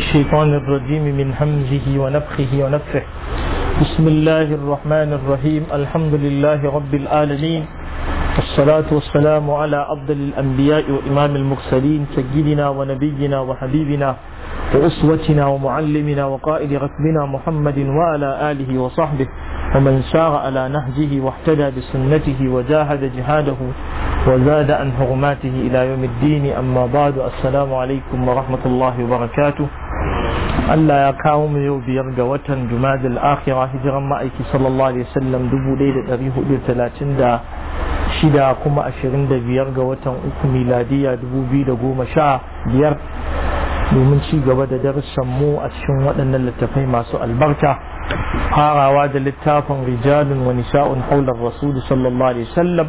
الشيطان الرجيم من همزه ونفخه ونفخه بسم الله الرحمن الرحيم الحمد لله رب العالمين والصلاة والسلام على أفضل الأنبياء وإمام المرسلين سيدنا ونبينا وحبيبنا وأسوتنا ومعلمنا وقائد ركبنا محمد وعلى آله وصحبه ومن سار على نهجه واحتدى بسنته وجاهد جهاده وزاد عن حرماته إلى يوم الدين أما بعد السلام عليكم ورحمة الله وبركاته Allah ya kawo mu yau biyar ga watan Jumada al-Akhirah hijiran ma'aiki sallallahu alaihi wasallam dubu ɗaya da ɗari hudu talatin da shida kuma ashirin da biyar ga watan uku miladiya dubu biyu da goma sha biyar domin ci gaba da darussan mu a cikin waɗannan littattafai masu albarka farawa da littafin rijalun wa nisa'un haular rasul sallallahu alaihi wasallam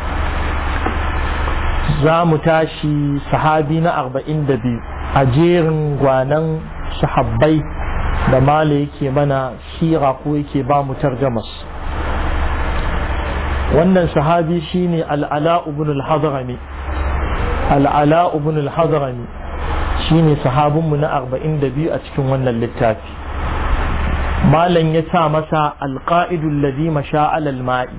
za mu tashi sahabi na arba'in da biyu a jerin gwanan sahabbai da mala yake mana shira ko yake ba mu tarjamas wannan sahabi shine al'ala ibn al-hadrami al'ala ibn al-hadrami shine sahabinmu na 42 a cikin wannan littafi malam ya sa masa alqa'idul ladhi masha alal ma'i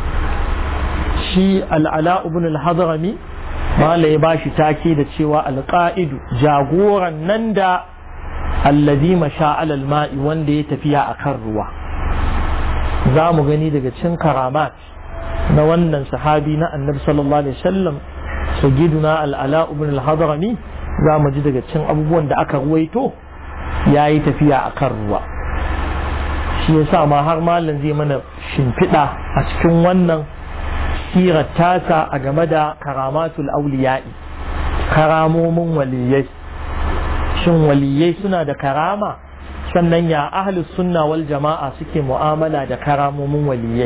shi al'ala ibn al-hadrami mala ya bashi take da cewa alqa'idu jagoran nan da allazi masha alal ma'i wanda ya tafiya a kan ruwa za mu gani daga cin karamat na wannan sahabi na annabi sallallahu alaihi wasallam sayyiduna al'ala ibn al-hadrami za mu ji daga cin abubuwan da aka ruwaito ya yi tafiya a kan ruwa shi yasa ma har malam zai mana shimfiɗa a cikin wannan sirar tasa a game da karamatul auliya'i karamomin waliyai shin waliyai suna da karama sannan ya ahlus sunna wal jama'a suke mu'amala da karamomin waliyai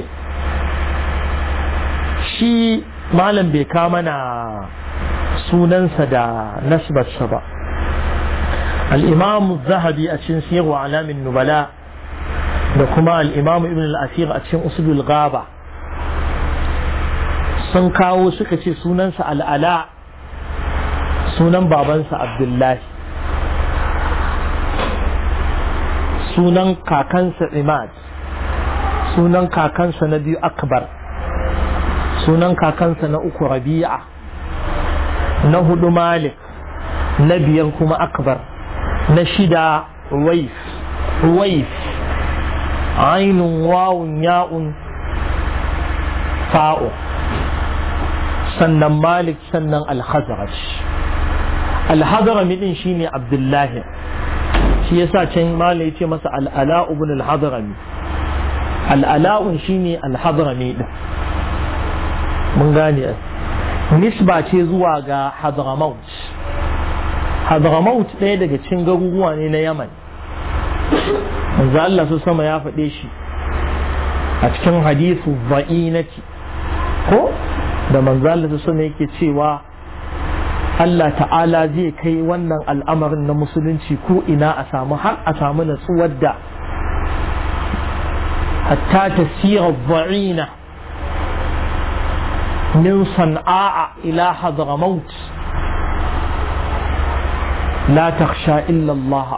shi malam bai kama na sunansa da nasbarsa ba al'imamu zahabi a cikin siyarwa alamin nubala da kuma al'imamu ibn al'asir a cikin usulul gaba sun kawo suka ce sunansa al'ala sunan babansa abdullahi sunan kakansa imad sunan kakansa na biyu akbar sunan kakansa na uku rabi'a na hudu malik na biyar kuma akbar na shida waif waif ainun wawun ya'un fa'u sannan malik sannan al-khazraj al-hadrami din shine abdullahi shi yasa can mala ya ce masa al'ala ibn al-hadrami al'ala'un shine al-hadrami din mun gane nisba ce zuwa ga hadramaut hadramaut ɗaya daga cikin garuruwa ne na yaman manzo Allah su sama ya faɗe shi a cikin hadithu va'inati ko da manzo Allah su sama yake cewa Allah ta'ala zai kai wannan al'amarin na musulunci ko ina a samu har a samu natsuwar da hatta tasira dha'ina min san'a ila hadramaut la takhsha illa Allah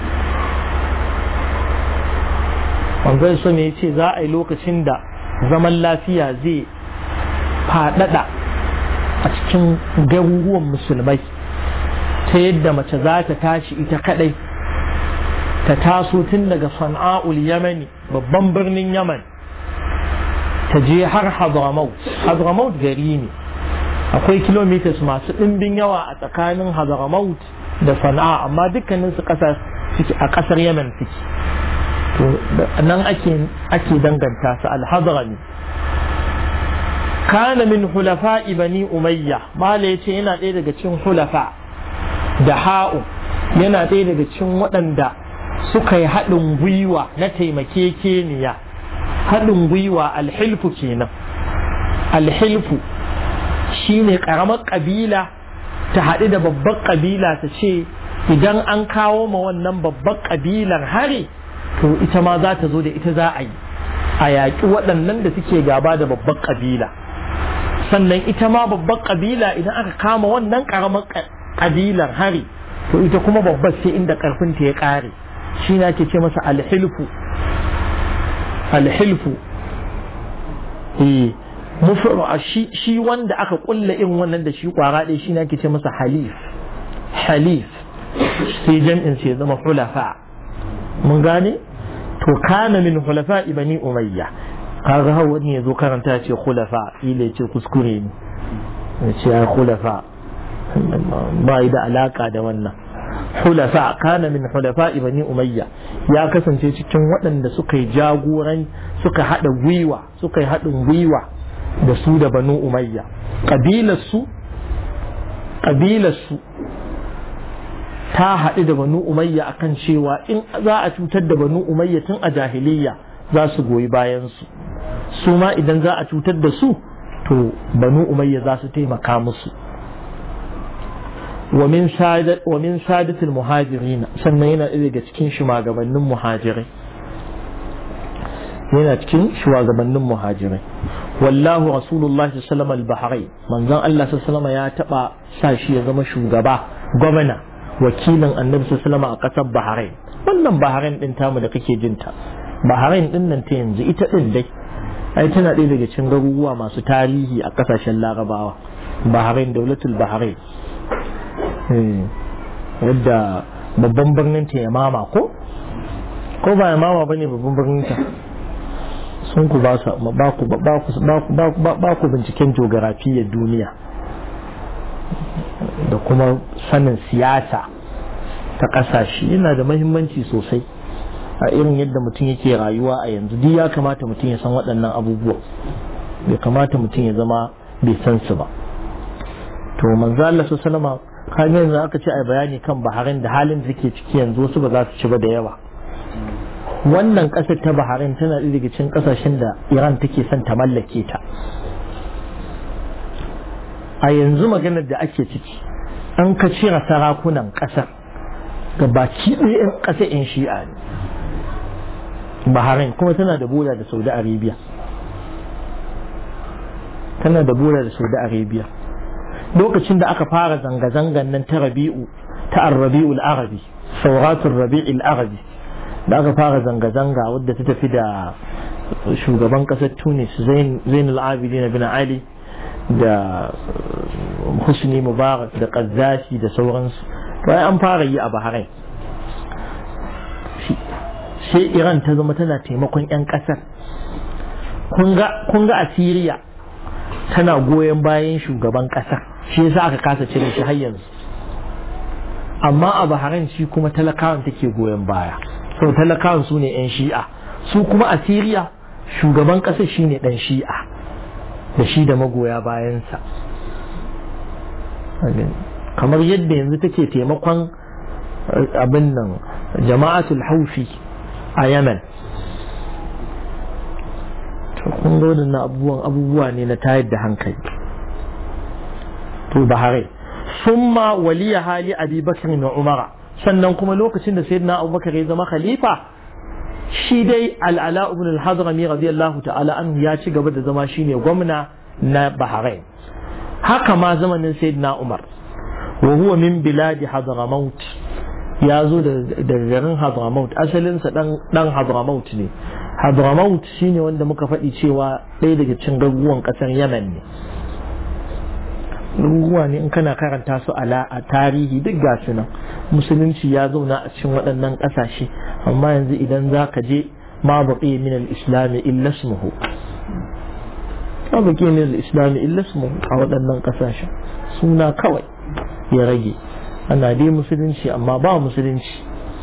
wanzan so ne ce za a yi lokacin da zaman lafiya zai faɗaɗa a cikin garuruwan musulmai ta yadda mace za ta tashi ita kadai ta taso tun daga sana'ul yamani babban birnin yaman ta je har hadramaut hadramaut gari ne akwai kilomitas masu ɗimbin yawa a tsakanin hadramaut da sana'a amma dukkanin su a ƙasar yaman suke to nan ake danganta su alhadrami kana min hulafa bani umayya mala yace yana ɗaya daga cikin hulafa da ha'u yana ɗaya daga cikin waɗanda suka yi haɗin gwiwa na taimakekeniya haɗin gwiwa alhilfu kenan alhilfu shine ƙaramar ƙabila ta haɗu da babbar ƙabila ta ce idan an kawo ma wannan babbar ƙabilar hari to ita ma za ta zo da ita za a yi a yaƙi waɗannan da suke gaba da babbar ƙabila sannan ita ma babbar kabila idan aka kama wannan karamar kabilar hari to ita kuma babbar sai inda karfinta ya kare shi ne ake ce masa alhilfu alhilfu eh mufru shi shi wanda aka kulla in wannan da shi kwara ɗaya shi ne ake ce masa halif halif sai jam'in sai zama hulafa mun gane to kana min hulafa ibani umayya kaga hawa wani ya zo karanta ya ce hulafa ila ya ce kuskure ne ya ce ya hulafa ba yi da alaka da wannan hulafa kana min hulafa ibani umayya ya kasance cikin waɗanda suka yi jagoran suka haɗa gwiwa suka yi haɗin gwiwa da su da banu umayya ƙabilarsu ƙabilarsu ta haɗu da banu umayya akan cewa in za a cutar da banu umayya tun a jahiliya za su goyi bayansu su ma idan za a cutar da su to banu umayya za su taimaka musu wa min sadatul muhajirin sannan yana ɗaya daga cikin shugabannin muhajirai yana cikin shugabannin muhajirai wallahu rasulullahi sallallahu alaihi wasallam manzon Allah sallallahu ya taba sa shi ya zama shugaba gwamna wakilin annabi sallallahu a kasar Bahrain wannan Bahrain din tamu da kake jinta Bahrain din nan ta yanzu ita din dai ai tana ɗaya daga cikin garuruwa masu tarihi a kasashen Larabawa Bahrain daulatul Bahrain wadda babban birnin ta ya mama ko ko ba ya mama bane babban birnin ta sun ku ba ku binciken geografiyyar duniya da kuma sanin siyasa ta ƙasashe yana da mahimmanci sosai a irin yadda mutum yake rayuwa a yanzu duk ya kamata mutum ya san waɗannan abubuwa bai kamata mutum ya zama bai san su ba to manzo Allah sallama kan yanzu aka ce a bayani kan Bahrain da halin da take ciki yanzu wasu ba za su ci ba da yawa wannan ƙasar ta Bahrain tana ɗaya daga cikin ƙasashen da Iran take son ta mallake ta a yanzu maganar da ake ciki an ka cire sarakunan ƙasar ga baki ɗaya 'yan ƙasa 'yan shi'a ne Bahrain kuma tana da boda da Saudi Arabia tana da boda da Saudi Arabia lokacin da aka fara zanga-zangan nan ta rabi'u ta arrabi'ul arabi sauratul rabi'ul arabi da aka fara zanga-zanga wadda ta tafi da shugaban kasar tunis zainul abidin bin ali da husni mubarak da qaddafi da sauransu bayan an fara yi a bahrain sai iran ta zama tana taimakon 'yan kasar kun ga a syria tana goyon bayan shugaban kasar shi yasa aka kasa cire shi har yanzu amma a bahrain shi kuma talakawan take goyon baya sau talakawan su ne 'yan shi'a su kuma a siriya shugaban ƙasa shi ne ɗan shi'a da shi da magoya bayansa kamar yadda yanzu take taimakon abin nan jama'atul haufi a yamen kun ga na abubuwan abubuwa ne na tayar da hankali to bahrain summa waliya hali abi bakr na umara sannan kuma lokacin da sayyidina abubakar ya zama khalifa shi dai al'ala ibn al-hadrami radiyallahu ta'ala an ya ci gaba da zama shine gwamna na bahrain haka ma zamanin sayyidina umar wa huwa min biladi hadramaut ya zo da garin hadramaut asalinsa dan hadramaut ne hadramaut shine wanda muka faɗi cewa ɗaya daga cikin garuruwan ƙasar yamen ne garuruwa ne in kana karanta su ala a tarihi duk gasu nan musulunci ya zauna a cikin waɗannan ƙasashe amma yanzu idan za ka je ma baƙi min al-islami illa ismuhu ma baƙi min al-islami illa ismuhu a waɗannan ƙasashen suna kawai ya rage ana dai musulunci amma ba musulunci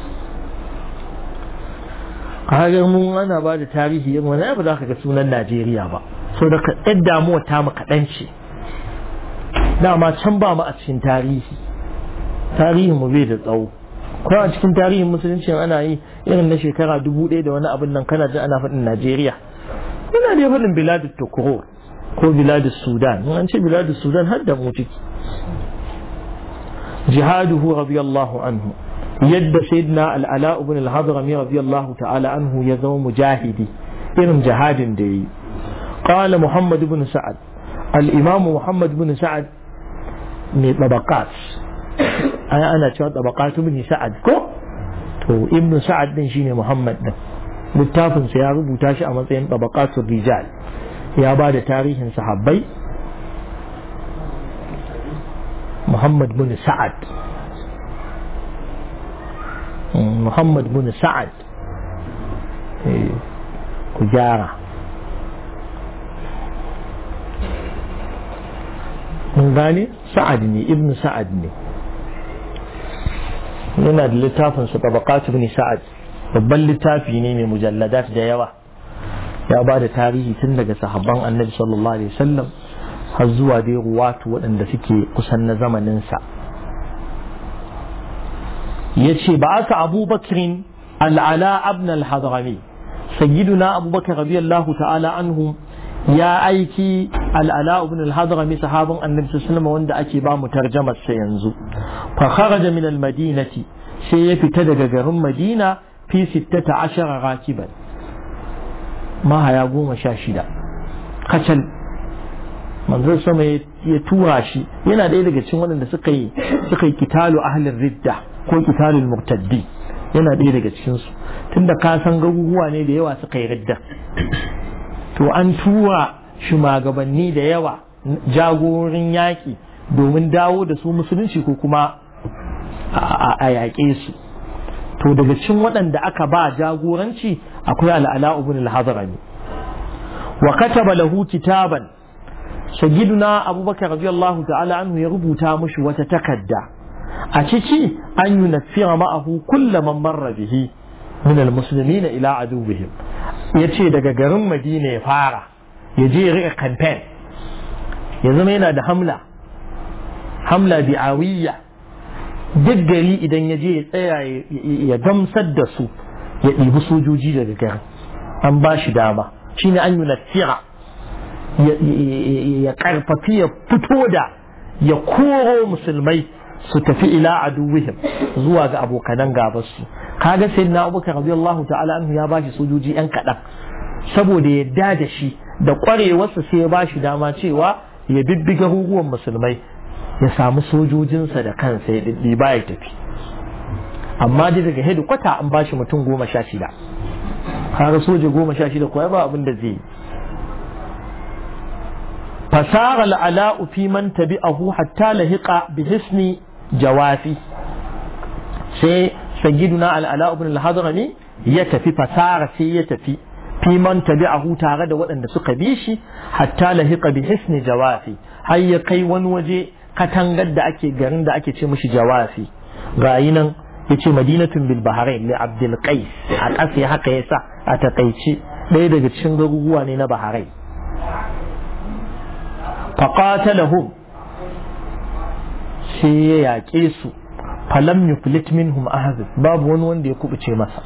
kaga mun ana ba da tarihi yin wani ba za ka ga sunan Najeriya ba so da ɗan damuwa ta mu kaɗan ce dama can ba mu a cikin tarihi tarihin mu bai da tsawo ko a cikin tarihin musulunci ana yi irin na shekara dubu ɗaya da wani abin nan kana jin ana faɗin Najeriya ina da faɗin biladu Tokoro ko biladu Sudan in an ce biladu Sudan har da mu ciki jihaduhu radiyallahu anhu yadda sayyidina al'ala ibn al-hadrami radiyallahu ta'ala anhu ya zama mujahidi irin jihadin da yi qala muhammad ibn sa'ad al-imam muhammad ibn sa'ad mai tabaqat ai ana cewa tabaqatu ibn sa'ad ko to ibn sa'ad din shine muhammad din littafin sa ya rubuta shi a matsayin tabaqatu rijal ya ba da tarihin sahabbai muhammad bin sa'ad muhammad bin sa'ad ku gyara mun gane sa'ad ne ibn sa'ad ne yana da littafin su tabaqat ibn sa'ad babban littafi ne mai mujalladat da yawa ya ba da tarihi tun daga sahabban annabi sallallahu alaihi wasallam har zuwa dai ruwatu waɗanda suke kusan na zamaninsa ya ce ba aka abubakirin al'ala abn al-hadrami sayyiduna abubakar radiyallahu ta'ala anhu ya aiki al'ala ibn al-hadrami sahabin annabi sallallahu wanda ake ba mu tarjamar sa yanzu fa kharaja min al-madinati sai ya fita daga garin madina fi 16 rakiban mahaya goma sha shida kacal manzon sama ya tura shi yana ɗaya daga cikin waɗanda suka yi suka yi kitalu ahlin ridda ko kitalul murtaddi yana ɗaya daga cikin su tunda ka san garuruwa ne da yawa suka yi ridda to an tura shugabanni da yawa jagorin yaƙi domin dawo da su musulunci ko kuma a yaƙe su to daga cikin waɗanda aka ba jagoranci akwai al'ala ibn al-hadrami wa kataba lahu kitaban sayyiduna abubakar radiyallahu ta'ala anhu ya rubuta mushi wata takadda a ciki an yunaffira ma'ahu kulla man marra bihi min al-muslimina ila aduwwihim yace daga garin madina ya fara ya je ya rika campaign ya zama yana da hamla hamla bi'awiyya duk gari idan ya je ya tsaya ya gamsar da su ya ɗibi sojoji daga garin an ba shi dama shine an yunaffira ya karfafi ya fito da ya koro musulmai su tafi ila aduwihim zuwa ga abokanan gabarsu kaga sai na abubakar radiyallahu ta'ala anhu ya bashi sojoji yan kaɗan saboda yadda da shi da ƙwarewarsa sai ya bashi dama cewa ya bibbiga hukuwan musulmai ya samu sojojinsa da kansa ya ɗiɗɗiba ya tafi amma dai daga hedikwata an bashi mutum goma sha shida kaga soja goma sha shida kuwa ba abin da zai yi فسار العلاء في من تبعه حتى لهق بحسن جوافي سي سيدنا العلاء بن الحضرمي يتفي فسار سي يتفي في من تبعه تارد وأن سق بيشي حتى لهق بحسن جوافي هيا كي ونوجي katangar da ake garin da ake ce mishi jawafi gayi nan ya ce madinatun bil bahrain li abdul qais a ƙasa haka yasa a takaice ɗaya daga cikin garuruwa ne na bahrain فقاتلهم sai ya yaƙe su falam yuflit minhum ahad babu wani wanda ya kubuce masa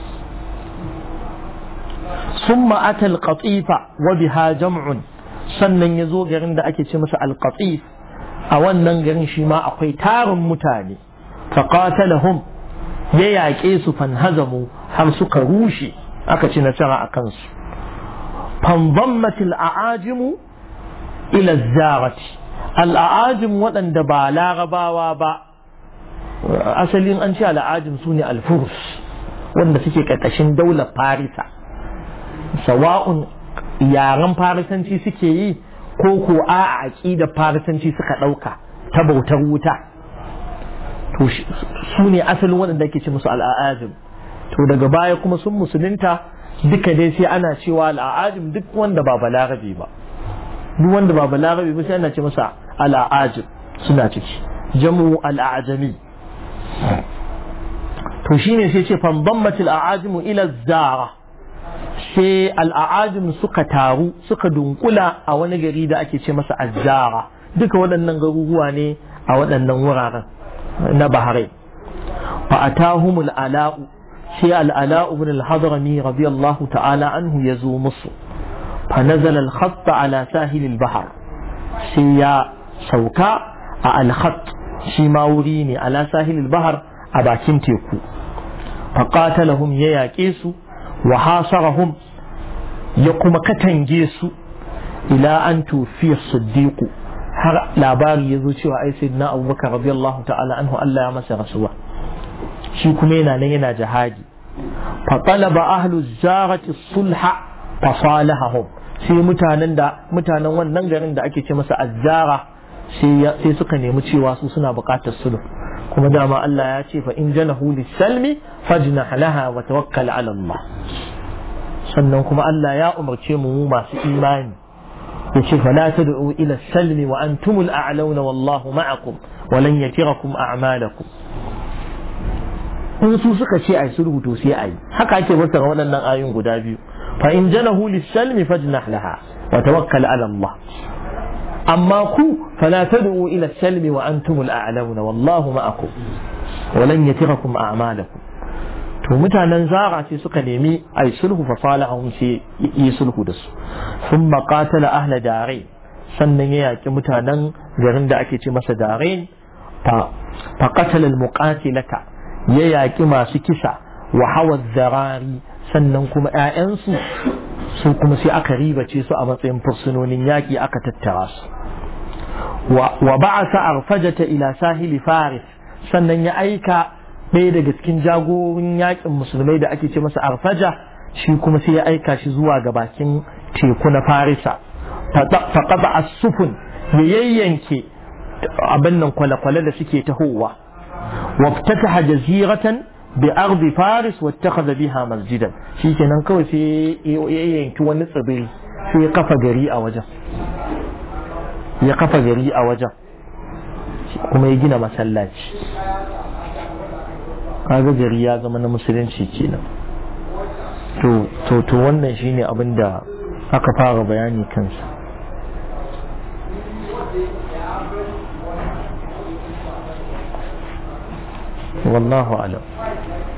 summa ata al-qatifa wa biha jam'un sannan ya zo garin da ake ce masa al-qatif a wannan garin shi ma akwai tarin mutane faqatalahum ya yaƙe su fanhazamu har suka rushe aka ci nasara a kansu fanzammatil a'ajimu ila zarati al'ajim waɗanda ba larabawa ba asalin an ce al'ajim su ne alfurus wanda suke ƙarƙashin daular farisa sawa'un yaren farisanci suke yi ko ko a aƙida farisanci suka ɗauka ta bautar wuta to su ne asalin waɗanda ake ce musu al'ajim to daga baya kuma sun musulunta duka dai sai ana cewa al'ajim duk wanda ba balarabe ba duk wanda ba balarabe ba sai ana ce masa al'ajib suna ciki jamu al'ajami to shine sai ce fanbammat al'ajim ila zara sai al'ajim suka taru suka dunkula a wani gari da ake ce masa azzara duka waɗannan garuruwa ne a waɗannan wuraren na bahrai fa atahumul ala'u sai al'ala'u ibn al-hadrami radiyallahu ta'ala anhu yazo musu فنزل الخط على ساحل البحر سيا سوكا الخط شما وريني على ساحل البحر أباكين تيكو فقاتلهم يا كيسو وحاصرهم يقوم كتنجيسو إلى أن توفي الصديق har labari ya zo cewa ai sayyidina abubakar radiyallahu ta'ala anhu Allah ya masa rasuwa shi kuma yana nan yana jihadi fa talaba ahlu zarati sulha fa salahahum sai mutanen da mutanen wannan garin da ake ce masa azzara sai suka nemi cewa su suna buƙatar sulhu kuma dama Allah ya ce fa in janahu lis-salmi fajnah laha wa tawakkal 'ala Allah sannan kuma Allah ya umarce mu masu imani yace fala tad'u ila salmi wa antumul a'launa wallahu ma'akum wa lan yatirakum a'malakum in su suka ce ai sulhu to sai ai haka ake fassara waɗannan ayoyin guda biyu fa in janahu lis-salmi fajnah laha wa tawakkal 'ala Allah amma ku fala tad'u ila salmi wa antumul a'launa wallahu ma'akum wa lan yatirakum a'malakum to mutanen zara sai suka nemi ai sulhu fa salahum sai yi sulhu da su sun qatala ahla dare sannan ya yaki mutanen garin da ake ce masa dare fa fa qatala al-muqatilata ya yaki masu kisa wa hawa zarari sannan kuma ƴaƴansu su kuma sai aka ribace su a matsayin fursunonin yaƙi aka tattara su wa ba'asa arfajata ila sahili faris sannan ya aika ɗaya daga cikin jagorin yakin musulmai da ake ce masa arfaja shi kuma sai ya aika shi zuwa ga bakin teku na farisa faƙaɓa asufun ya yayyanke abin nan kwale-kwale da suke tahowa waftataha jaziratan bi ardi faris wattakhadha biha masjidan shikenan kawai sai ya yanki wani tsibiri sai ya kafa gari a wajen ya kafa gari a wajen kuma ya gina masallaci kaga gari ya zama na musulunci kenan to to to wannan shine abin da aka fara bayani kansa wallahu alam